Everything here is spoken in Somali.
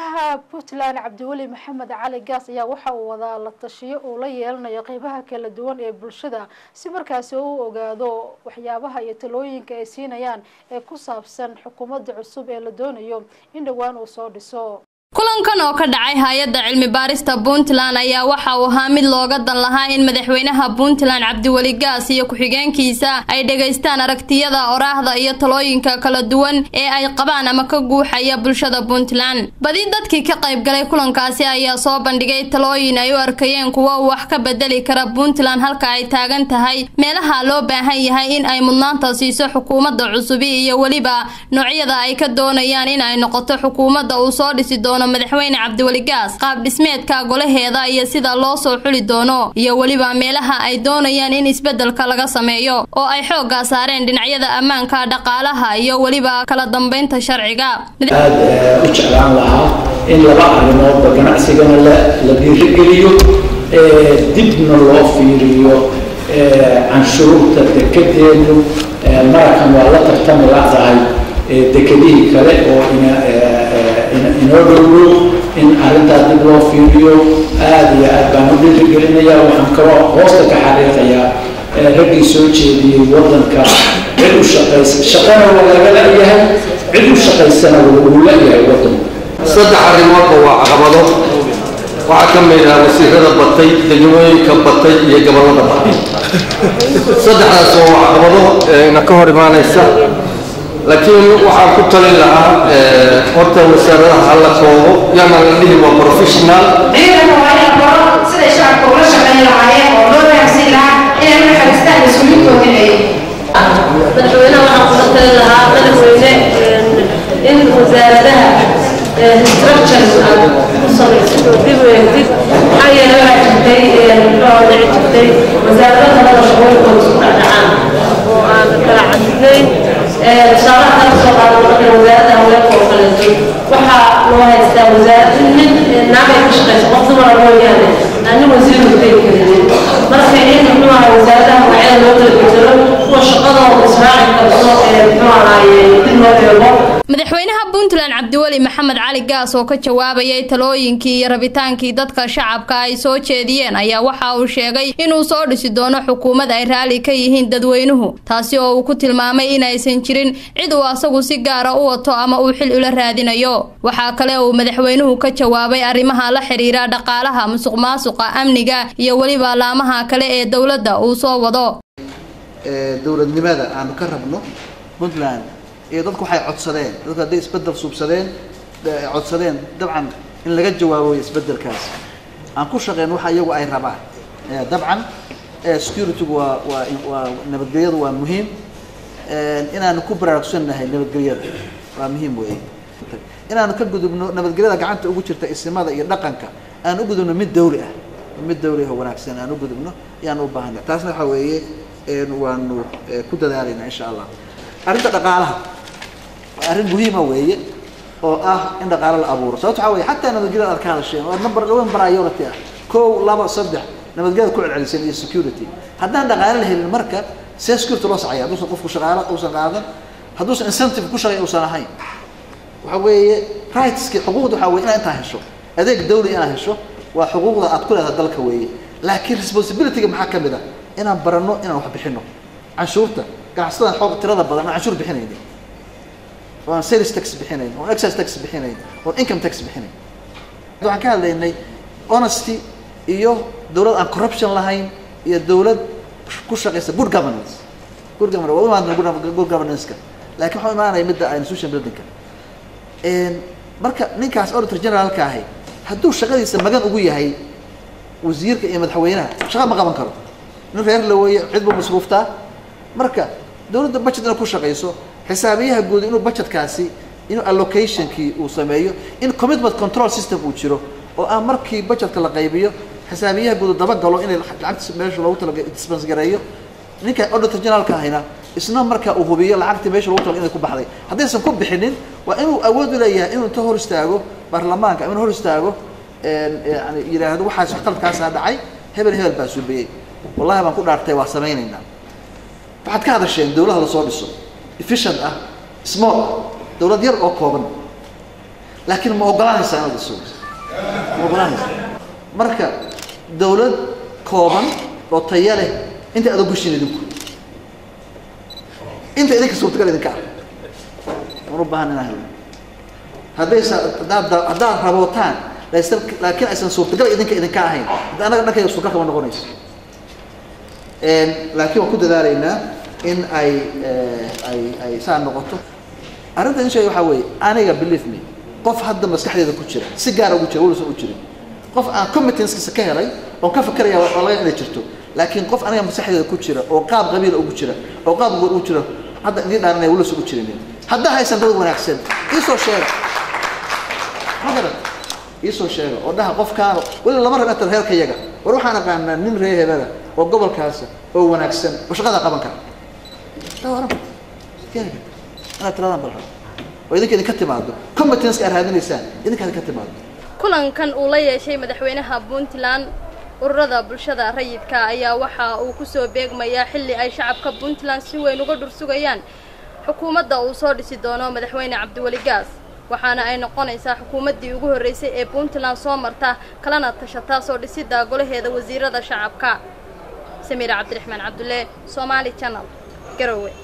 madaxweynaha puntland cabdiweli maxamed cali gaas ayaa waxa uu wadaa la tashiyo uu la yeelanayo qeybaha kala duwan ee bulshada si markaasi uu ogaado waxyaabaha iyo talooyinka ay siinayaan ee ku saabsan xukuumadda cusub ee la doonayo in dhowaan uu soo dhiso kulankan oo ka dhacay hay-adda cilmi baarista puntland ayaa waxa uu ahaa mid looga dan lahaa in madaxweynaha puntland cabdiweli gaas iyo ku-xigeenkiisa ay dhegaystaan aragtiyada oraahda iyo talooyinka kala duwan ee ay qabaan ama ka guuxaya bulshada puntland badi dadkii ka qaybgalay kulankaasi ayaa soo bandhigay talooyin ay u arkayeen kuwa wax ka bedeli kara puntland halka ay taagan tahay meelaha loo baahan yahay in ay mudnaanta siiso xukuumadda cusubi iyo weliba noocyada ay ka doonayaan in ay noqoto xukuumadda uu soo dhisi doono madaxweyne cabdiweli gaas qaab dhismeedka golaheeda iyo sida loo soo xuli doono iyo weliba meelaha ay doonayaan in isbeddelka laga sameeyo oo ay xooggaa saareen dhinacyada ammaanka dhaqaalaha iyo weliba kala dambeynta sharciga aad u jeclaan lahaa in laba arrimoodba ganacsigana la dhiirigeliyo dibna loo fiiriyo canshuurta dekedeenu marakan waa la tartami ladahay dekedihii kale oo inoo dhowdhow in arrintaas dib loo fiiriyo aad iyo aad baan u dhiirigelinaya waxaan kaloo hoosta ka xariiqayaa raggii soo jeediyey waddanka cid u shaqaysa shaqana waa laga la-yahay cid u shaqaysana wuu la-yahay waddanku saddex arrimoodba waa caqabado waxaa ka mid ah wasiirada batay degmooyinka batay iyo gobollada batay saddexdaas waa caqabado na ka hor imaanaysa laakiin waxaan ku talin lahaa horta wasaaradaha hala koobo yaana la dhihi waa professional ciidanka waa in la baro siday shacabka ula shaqayn lahaayeen oo loo raacsin lahaa inay u naxariistaan mas-uuliyiintooda ay madaxweynaha waxaan kula talin lahaa madaxweyne in wasaaradaha structures aad ku samaysid oo dib u eegtid maxaa yeelay waxaa jirtay muxuu dhici jirtay wasaarada kalada shaqooyinkooda isku dhacdhacaan oo aan kala cadidnayn tusaalaha kala soo qaado marka wasaaradda haweenka oo kaleeto waxaa loo haystaa wasaarad nin naagay ka shaqaysa qof dumara mooyaane aan nin wasiir utegi karinin marka in muxuu ahaa wasaaradaha magacyada loo kala bedelo kuwa shaqadooda israaci karto ee muxuu ahaaye dib loo eego madaxweynaha puntland cabdiweli maxamed cali gaas oo ka jawaabayay talooyinkii iyo rabitaankii dadka shacabka ay soo jeediyeen ayaa waxa uu sheegay inuu soo dhisi doono xukuumad ay raalli ka yihiin dadweynuhu taasi oo uu ku tilmaamay inaysan jirin cid uu asagu si gaara u wato ama uu xil ula raadinayo waxaa kale uu madaxweynuhu ka jawaabay arrimaha la xiriira dhaqaalaha musuq maasuqa amniga iyo weliba laamaha kale ee dowladda uu soo wado dowladnimada aanu ka rabno puntland iyo dadku waxay codsadeen dadku hadday isbedel suubsadeen codsadeen dabcan in laga jawaabo isbedelkaas aan ku shaqeyn waxa iyagu ay rabaan dabcan securitygu waa waa waa nabadgelyadu waa muhiim inaanu ku baraarugsannahay nabadgelyada waa muhiim weeye inaanu ka gudubno nabadgelyada gacanta ugu jirta isimada iyo dhaqanka aan u gudubno mid dawli ah mid dawli ah wanaagsan aan u gudubno ayaan u baahanay taasna waxa weeye waanu ku dadaalayna insha allah arrinta dhaqaalaha waa arrin muhiima weeye oo ah in dhaqaalo la abuuro sababto waxaa weye xataa nabadgelyada aad ka hadasheen waa number dhawan priority ah kow laba saddex nabadgelyada ku celceliseen iyo security haddaan dhaqaalo la helin marka see security loo sacaya hadduusan qofku shaqaalo uusan qaadan hadduusan incentive ku shaqay uusan ahayn waxa weeye rightski xuquuqda waxaa weye inaad intaa hesho adeeg dawli inaad hesho waa xuquuqda aad ku leedahay dalka weeye laakiin responsibilityga maxaa ka mid ah inaan baranno inaan wax bixino canshuurta ganacsatada xoog tirada badan aan canshuur bixinaynin oo aan sales tax bixinayn oon excise tax bixinayn oon income tax bixinayn waxaan ka hadlaynay honesty iyo dawlad aan corruption lahayn iyo dawlad ku shaqaysa good governance good governance waa u imaadna good governance-ka laakiin waxaa imaanaya midda institution building-ka marka ninkaas auditor generaalka ahi hadduu shaqadiisa magan ugu yahay wasiirka iyo madaxweynaha shaqa ma qaban karo nin reer la weeye cid buu masruuftaa marka dawladda budget inay ku shaqayso xisaabiyaha guud inuu budgetkaasi inuu allocationkii uu sameeyo in commitment control system uu jiro oo ah markii budgetka la qaybiyo xisaabiyaha guud dabagalo inay lacagta meesha loogu talaga dispense gareeyo ninka auditor generaalka ahayna isna marka uu hubiyo lacagtii meesha loogu talaga inay ku baxday haddaysan ku bixinin waa inuu awood u leeyahay inuu inta hor istaago baarlamaanka inuu hor istaago yani yidhaahdo waxaas qaladkaasaa dhacay hebel hebel baa suubiyey wallahi baan ku dhaartay waa samaynaynaa waxaad ka hadasheen dawlada lasoo dhiso efficient ah small ah dawlad yar oo kooban laakiin ma oggolaanaysaa inaad isu ma oggolaanaysaa marka dawlad kooban oo taya leh inta aad ogushiin idinku inta idinka suurtagal idinka ah waan u baahan inaan helno haddaysa haddaad haddaad rabootaan laysan laakiin aysan suurtagal idinka idinka ahayn hadda annaga dhankayga suurtagal kama noqonayso laakiin waan ku dadaalaynaa in ay ay ay saa noqoto arrinta in sheega waxaa weeye aniga believe me qof hadda maskaxdeeda ku jira si gaara ugu jira welisan u jirin qof aan competencekiisa ka helay oon ka fakeraya waa laga inay jirto laakiin qof aniga maskaxdeeda ku jira oo qaab qabiila ugu jira oo qaab goor ugu jira hadda idin dhaaranaya welisan u jirin haddaa haysan dad wanaagsan iisoo sheega ma garan iisoo sheega oo dhaha qofkaana weli lama rab inta reerka yaga war waxaan aqaanaa nin reer hebela oo gobolkaasa oo wanaagsan oo shaqada qaban kara inaad tiradaan bal oo idinka idinka timaado competenceka aad raadinaysaan idinka idinka timaado kulankan uu la yeeshay madaxweynaha puntland ururada bulshada rayidka ayaa waxa uu kusoo beegmayaa xilli ay shacabka puntland si weyn uga dhursugayaan xukuumadda uu soo dhisi doono madaxweyne cabdiweli gaas waxaana ay noqonaysaa xukuumaddii ugu horreysay ee puntland soo marta kalana tashataa soo dhisidda golaheeda wasiirada shacabka samiira cabdiraxmaan cabdulle somaali channel garowe